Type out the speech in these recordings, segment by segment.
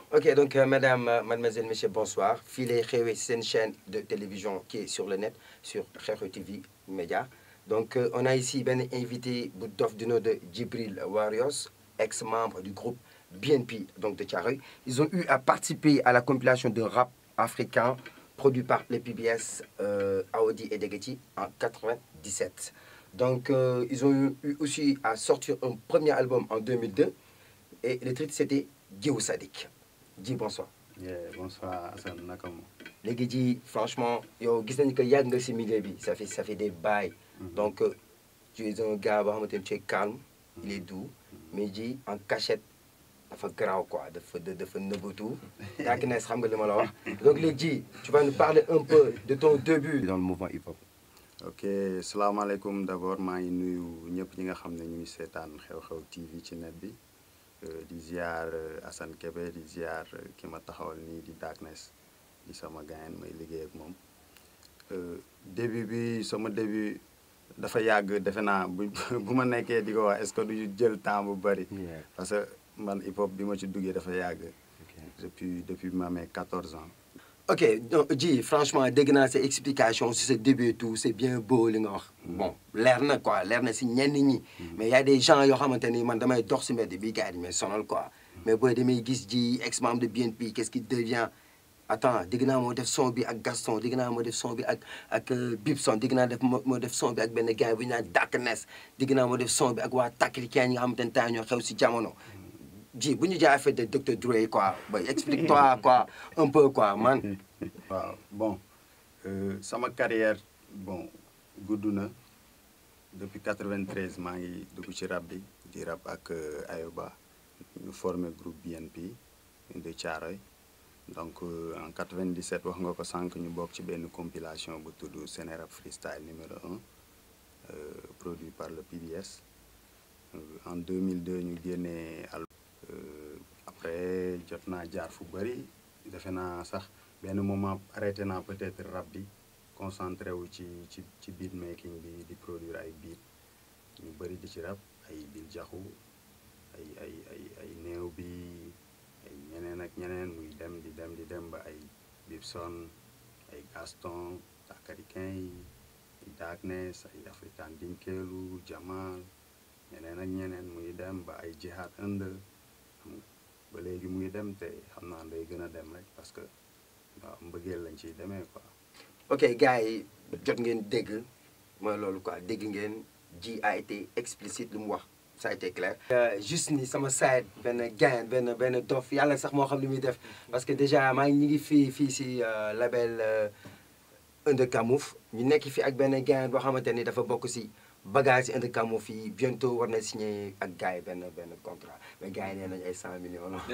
Ok, donc euh, mesdames, euh, mademoiselles, messieurs, bonsoir. Filet Xewe, c'est une chaîne de télévision qui est sur le net, sur Xewe TV Média. Donc euh, on a ici ben invité Boudof du nom de Djibril Warriors, ex-membre du groupe BNP donc de Thiaroye. Ils ont eu à participer à la compilation de rap africain produit par les PBS euh, Audi et Degeti en 97. Donc euh, ils ont eu, eu aussi à sortir un premier album en 2002 et le titre c'était Guéou Sadik. Dji bonsoir. Yeah, bonsoir Assane naka mo léegi ji franchement yow gis nañu que yàgg nga si milieu bi ça fait ça fait des bails donc euh, tu es un gars boo xamante ni tu es calme il est doux mais ji en cachette dafa garaaw quoi dafa dafa nëbbatu yaa ngi xam nga li ma la wax donc léegi ji tu vas nous parler un peu de ton début dans le mouvement hip hop. ok salaamaaleykum d'abord maa ngi nuyu ñëpp ñi nga xam ne ñu ngi seetaan xew-xew TV ci net bi euh, di ziar euh, Assane Kébé di ziar euh, ki ma taxawal nii di Darkness di sama gayen may liggéey ak moom Euh, début bi sama début dafa yàgg defe naa bu bu ma nekkee di ko wax est-ce que du jël temps bu bari parce que man hip hop bi ma ci duggee dafa yàgg depuis depuis ma amee 14 ans ok donc Dji franchement dégg naa sa explication si sa début et tout c'est bien beau li nga wax bon leer na quoi leer na si ñenn ñi mais y a des gens yoo xamante ni man damay dox si mbedd bi gars yi may sonal quoi mais booy damay gis Dji ex membre de BNP qu'est-ce qu'il devient attends dégg naa moo def son bi ak Gaston dégg naa moo def son bi ak ak Bibson dégg naa def moo def son bi ak benn gars bu ñu naan Darkness dégg naa moo def son bi ak waa Takrikian yi nga xamante ne temps ñoo xew si jamono Dji bu ñu jaay affaire de Dr Dre quoi boy explique-toi quoi un peu quoi man waaw bon euh, sama carrière bon gudd na depuis 93 maa ngi dugg ci rap bi di rap ak euh, Ayoba ñu formé groupe BNP de Thiaroye donc euh, en 97 wax nga ko sànq ñu bokk ci benn compilation bu tudd Sénérap freestyle numéro 1 euh, produit par le PBS Euh, en 2002 ñu génnee al euh, après jot naa jaar fu bëri defe naa sax benn moment arrêté naa peut-être rap bi concentré wu ci ci ci beat making bi di produire ay beat ñu bëri di ci rap ay bil jaxu ay ay ay ay néew bi ay ñeneen ak ñeneen muy dem di dem di dem ba ay Bibson ay Gaston Takarikin yi ay Darkness ay African Dinkeelu Jamal ñeneen ak ñeneen muy dem ba ay Jihad Inde xam nga ba léegi muy dem te xam naa day gën a dem rek parce que waaw mbëggeel lañ ciy demee quoi. ok gars yi jot ngeen dégg mooy loolu quoi dégg ngeen Dji a été explicite lu mu wax ça a été clair. juste ni sama side benn gain benn benn dof yàlla sax moo xam li muy def parce que déjà maa ngi ñu ngi fii fii si label Under Camoufle ñu nekk fi ak benn gain boo xamante ni dafa bokk si bagage yi Under Camoufle fii bientôt war na signé ak gars yi benn benn contrat mais gars yi nee nañu ay 100 millions la.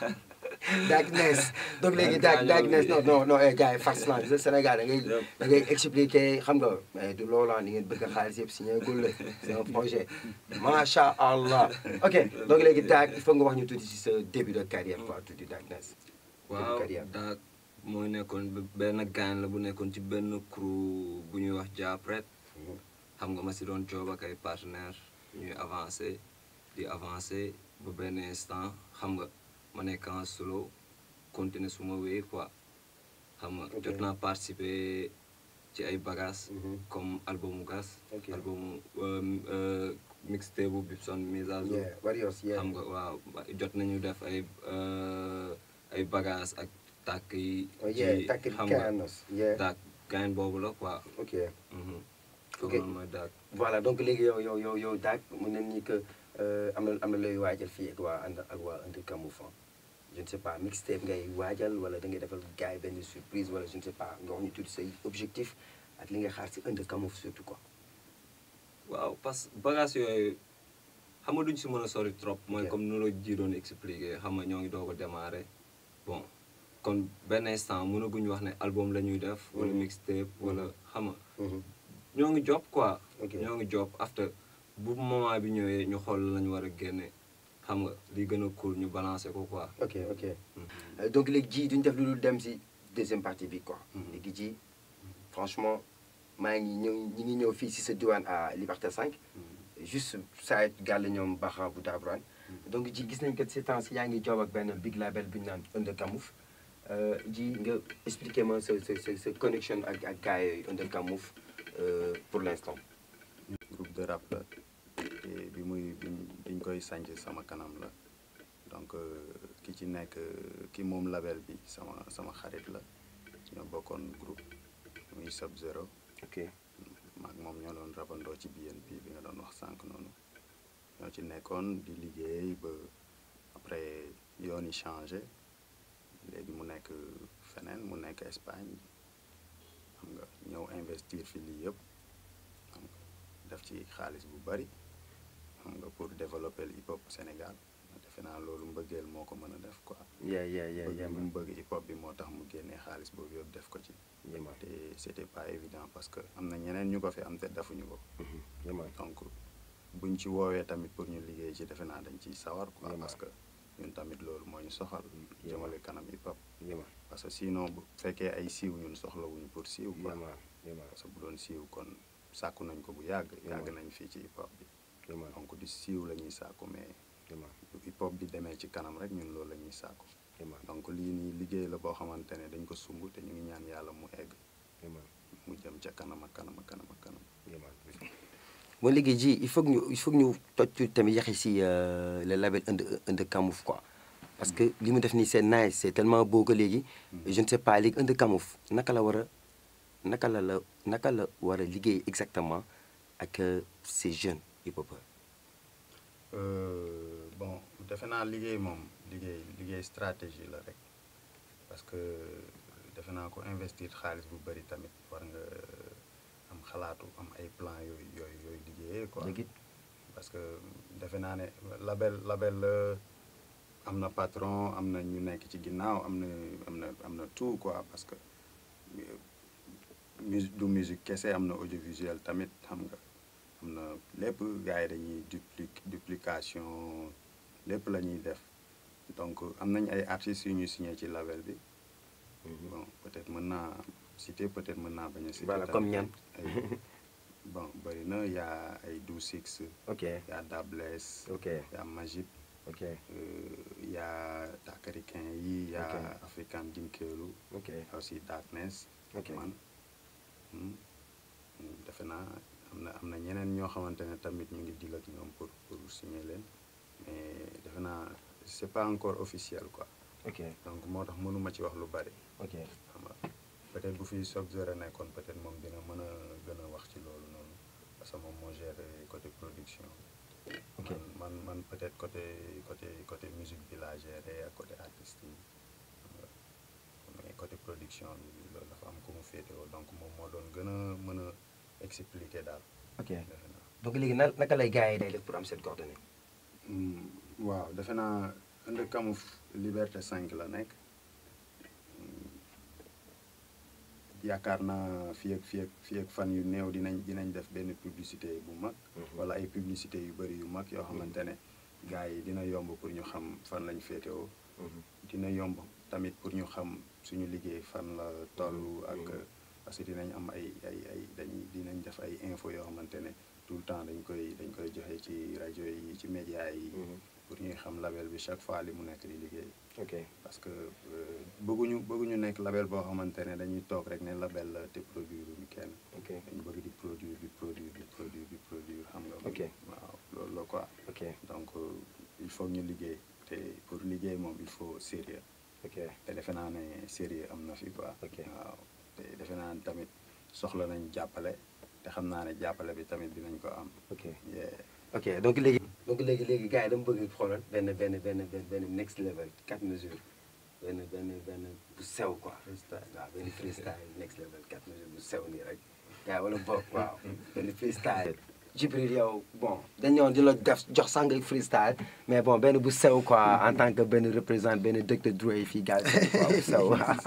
Darkness donc léegi Dark Darkness non non non eh gars yi farce la gis Sénégal da ngay da ngay expliquer xam nga mais du loola ni ngeen bëgg a xaalis yëpp signé gul la c'est un projet macha allah ok donc léegi Dark il faut nga wax ñu tuuti si sa début de carrière quoi tuuti Darkness. waaw carrière. daak mooy nekkoon b- benn gaañ la bu nekkoon ci benn crew bu ñuy wax Japret xam nga ma si doon coob ak ay partenaires ñuy avancé di avancé ba benn instant xam nga ma nekk en solo continuer suma wéy quoi xam nga Ok. jot naa participer ci ay bagages Mhm. comme albumu gas Ok. albumu euh, euh, mixtape bu Bibson mise à jour yeah Warriors yeah. xam nga waaw ba- jot nañu def ay euh, ay bagages ak tàkk yi. oh yeah ci- Takir xam nga Kanos yeah tàkk gain boobu la quoi. ok. mhm. Ok. Foofu noonu mooy tàkk. voilà donc léegi yow yow yow yow Dark mu ne nii que euh, am na am na looy waajal fii ak waa ànd ak waa Under Camoufle je ne sais pas mixtape ngay waajal wala da ngay defal gars yi benn surprise wala je ne sais pas nga wax ñu tuuti say objectif ak li nga xaar si Under Camoufle surtout quoi. waaw parce que bagages yooyu xam nga duñ si mën a sori trop. mooy Ok. comme nu la ji doon expliqué xam nga ñoo ngi doog a démarré bon kon benn instant mënaguñu wax ne album la ñuy def. wala Mhm. mixtape wala xam nga. Mhm. ñoo ngi job quoi. Ok. ñoo ngi job after bu moment bi ñëwee ñu xool lañu war a génne xam nga li gën a cool ñu balancer ko quoi. ok ok Mhm. Euh, donc léegi ji duñ def lu dul dem si deuxième partie bi quoi. Mhm. léegi ji franchement maa ngi ñëw ñi ngi ñëw fii si sa diwaan à Liberté 5 juste saa gàll ñoom Baxa bu Dabrane donc ji gis nañ que ces temps yaa ngi job ak benn big label bi ñu naan Under Camoufle ji nga expliquer ma sa sa sa sa connexion ak ak gars yooyu Under Camoufle euh, pour l'instant. groupe de rap la te bi muy bi biñ koy sanc sama kanam la donc euh, ki ci nekk euh, ki moom label bi sama sama xarit la ñoo bokkoon groupe muy Sub Zero ok maag moom ñoo doon rabandoo ci BNP bi nga doon wax sànq noonu ñoo ci nekkoon di liggéey ba après yoon yi changé léegi mu nekk feneen mu nekk Espagne xam nga ñëw investir fi lii yëpp xam nga def ci xaalis bu bari xam nga pour développer le hip hop Sénégal defe naa loolu mbëggeel moo ko mën a def quoi yeah yeah yeah bëgg yeah bu man mu bëgg hip hop bi moo tax mu génnee xaalis boobu yëpp def ko ci yeah man te c'était pas évident parce que am na ñeneen ñu ko fi am te defuñu ko Mhm, yeah man donc buñ ci woowee tamit pour ñu liggéey ci defe naa dañ ciy sawar quoi Vraiment. parce que ñun tamit loolu moo ñu soxal jëmale kanam hip hop yeah man parce que sinon bu fekkee ay siiw ñun soxlawuñu pour siiw quoi yeah man yeah man parce que bu doon siiw kon sàkku nañ ko bu yàgg yàgg Vraiment. nañ fii ci hip hop bi yeah man donc di siiw la ñuy sàkku mais yeah man bu hip hop bi demee ci kanam rek ñun loolu la ñuy sàkku yeah man donc lii nii liggéey la boo xamante ne dañ ko sumb te ñu ngi ñaan yàlla mu egg yeah man mu jëm ca kanam ak kanam ak kanam ak kanam yeah man bon léegi ji il faut que ñu il faut que ñu toj ci tamit yaxi si euh, le label Under Under Camoufle quoi parce que li mu def nii c'est nice c'est tellement beau que léegi je ne sais pas léegi Under Camoufle naka la war a naka la la naka la war a liggéey exactement ak euh, ces jeunes hip-hopeurs Euh, bon defe naa liggéey moom liggéey liggéey stratégie la rek parce que defe naa ko investir xaalis bu bari tamit war nga am xalaatu am ay plan yooyu yooyu yooyu liggéeyee quoi léegi parce que defe naa ne label label la am na patron am na ñu nekk ci ginnaaw am na am na am na tout quoi parce que mu du musique kese am na audiovisuel tamit xam nga am na lépp gars yi dañuy dupli duplication lépp la ñuy def donc am nañ ay artistes yu ñuy signé ci label bi bon peut-être mën naa citer peut-être mën naa bañ a citer Voilà, tamit comme ñan? ay- bon bëri na y a ay Do Six ok y a Dabless ok y a Magip ok euh, y a Takarikin yi y a Ok. African Dinkeelu ok y a aussi Darkness ok man hmm, defe naa am na am na ñeneen ñoo xamante ne tamit ñu ngi deal ak ñoom pour pour signer leen mais defe naa c'est pas encore officiel quoi ok donc moo tax mënuma ci wax lu bari ok xam nga peut-être bu fi Sub Zero nekkoon peut-être moom dina mën a gën a wax ci loolu noonu parce que moom moo géré côté production Ok. man man man peut-être côté côté côté musique bi laa géré ak côté artiste yi xam nga mais côté production bi loolu dafa am ku mu féetewoo donc moom moo doon gën a mën a expliquer daal ok defe naa donc léegi na naka lay gars yi day def pour am cette coordonnée Hmm, waaw defe naa Under Camoufle Liberté 5 la nekk Hmm, yaakaar naa fii ak fii ak fii ak fan yu néew dinañ dinañ def benn publicité bu mag Mhm. wala ay publicité yu bëri yu mag yoo xamante ne gars yi dina yomb pour ñu xam fan lañ féetewoo dina yomb tamit pour ñu xam suñu liggéey fan la toll ak Mhm. parce que dinañ am ay ay ay dañuy dinañ def ay info yoo xamante ne tout le temps dañ koy dañ koy joxe ci rajo yi ci média yi pour ñuy xam label bi chaque fois li mu nekk di liggéey ok parce que euh, bëgguñu bëgguñu nekk label boo xamante ne dañuy toog rek ne label la te produire ñu kenn ok dañu bëgg di produire di produire di produire di produire xam nga Ok. waaw loolu la quoi ok donc euh, il faut ñu liggéey te pour liggéey moom il faut sérieux ok te defe naa ne sérieux am na fi quoi Ok. waaw te defe naa ne tamit soxla nañ jàppale te xam naa ne jàppale bi tamit dinañ ko am ok yeah. ok donc léegi donc léegi léegi gars yi dama bëgg xoolal benn benn benn benn benn next level quatre mesures benn benn benn bu sew quoi freestyle waaw benn freestyle next level quatre mesures bu sew nii rek gars yi wala boog waaw benn freestyle Djibril yow bon dañ ñëwoon di la def jox sang freestyle mais bon benn bu sew quoi en tant que benn représentant benn Dr Dre fii gars yi quoi bu sew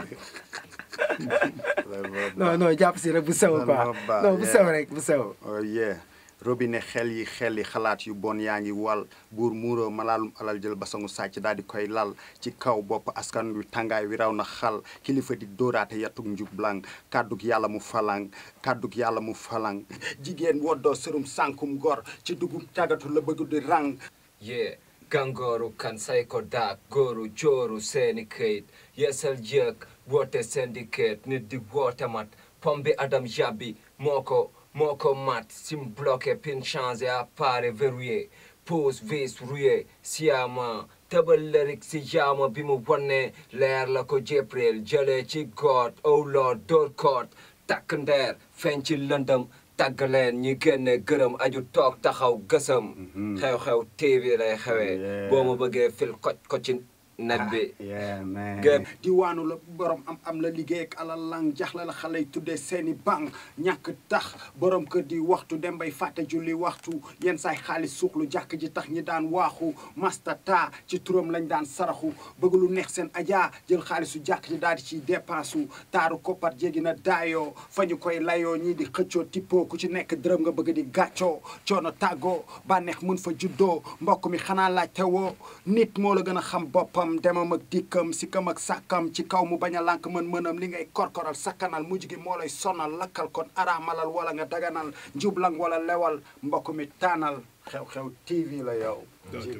non non jàpp si rek bu sew Non, quoi non, ba- non bu yeah. sew rek bu sew oh yeah robinet xel yi xel yi xalaat yu bon yaa ngi wal buur muuroo malaalum alal jël basangu sàcc daal di koy lal ci kaw bopp askan wi tàngaay wi raw na xal kilifa di dóoraate yatug njublang kàddug yàlla mu falang kàddug yàlla mu falang jigéen woddoo sërum sànkum gor ci dugub càggatu la bëgg di rang yeah gàngooru kan say ko daak góoru jooru seeni këyit yeesal jëkk woote syndicate nit di woote mat pom bi adam jabbi moo ko moo ko mat sim bloqué pin changé appareil verrouillé pose vis rouillé siama tëbal lyric si jaama bi mu wonne leer la ko jépril jëlee ci god oh lord door koot takk ndeer feeñ ci lëndëm tàgg leen ñi génne gërëm aju toog taxaw gësëm xew-xew TV lay xewee Yeah. boo ma bëggee fil koj ko ci net bi yeah man Gëm. diwaanu la borom am am la liggéey ak alal lang jaxla la xale yi tuddee seeni bank ñàkk tax borom kër di waxtu dem bay fàtte julli waxtu yenn saay xaalis suuxlu jàkk ji tax ñi daan waaxu mastata ci turam lañ daan saraxu bëgg lu neex seen ajaa jël xaalisu jàkk ji daal di ciy dépassu taaru koppar jéggi na daayoo fa ñu koy layoo ñii di xëccoo tippoo ku ci nekk dërëm nga bëgg di gàccoo coono tàggoo bànneex mun fa juddoo mbokk mi xanaa laajte woo nit moo la gën a xam boppam demam ak dikkam sikkam ak sàkkam ci kaw mu bañ a lànk mën-mënam li ngay korkoral sakkanal mujj gi moo lay sonal lakkal kon araamalal wala nga daganal njublang wala lewal mbokk mi taanal xew-xew TV la yow